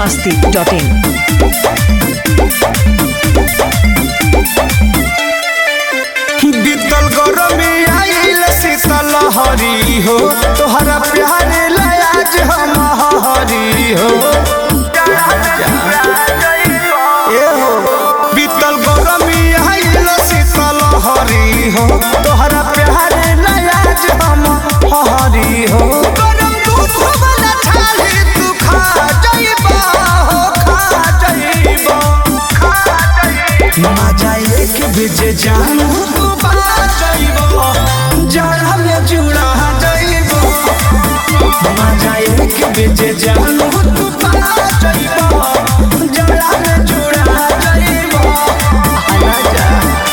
biharmasti.in बीतल गरमी आइल शीतल हरी हो तोहरा प्यारे लयाज हम हरी हो ए हो बीतल गरमी आइल शीतल हरी हो तोहरा प्यारे लयाज हम हरी हो गरम दूध वाला छाली तू खा जाइबा हो खा जाइबा मजा एक बेजे जानू तू बना जाइबो जरा में जुड़ा जाइबो मजा एक बेजे जानू तू बना जाइबो जरा में जुड़ा जाइबो आना जा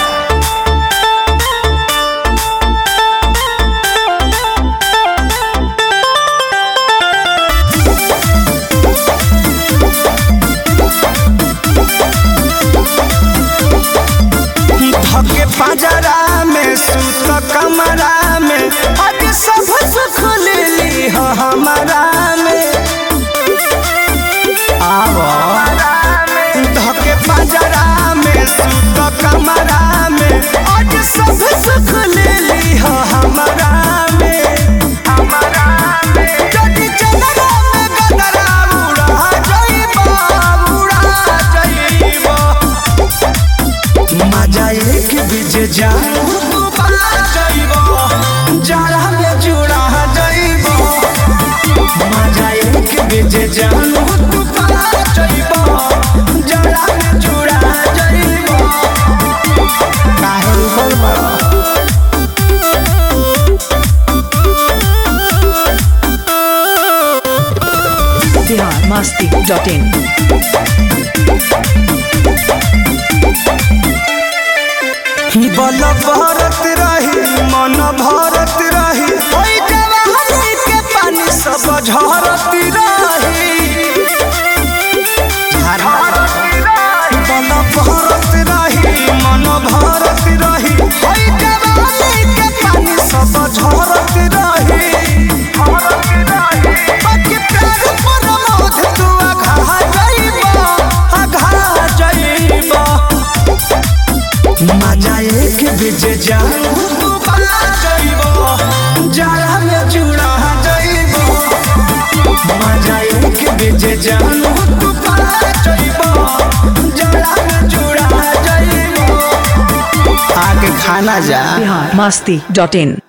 धके पंजरा में सुत कमरा में आज सब सुख ले ली हो हमारा में आवो धके पंजरा में सुत कमरा में आज सब सुख ले ली हो हमारा में हमारा में जदी चलरा में गदरा उड़ा जाइबा उड़ा जाइबा मजा एक बीज जानू तू बना जाइबो जरा में जुड़ा जाइबो मजा एक बीज जानू तू बना जाइबो जरा में जुड़ा जाइबो काहे ऊपर बड़ा biharmasti.in बल भरत रही मन भरत रही ओइ जवानी के पानी सब झरत रही बल भरत रही मन भरत रही ओइ जवानी के पानी सब झरत रही बाकी प्यार पर मोध तू अघा जाइबा अघा जाइबा मजा एक बीज जानू तू बना जाइबो जरा में जुड़ा जाइबो मजा एक बीज जानू तू बना जाइबो जरा में जुड़ा जाइबो आगे खाना जा biharmasti.in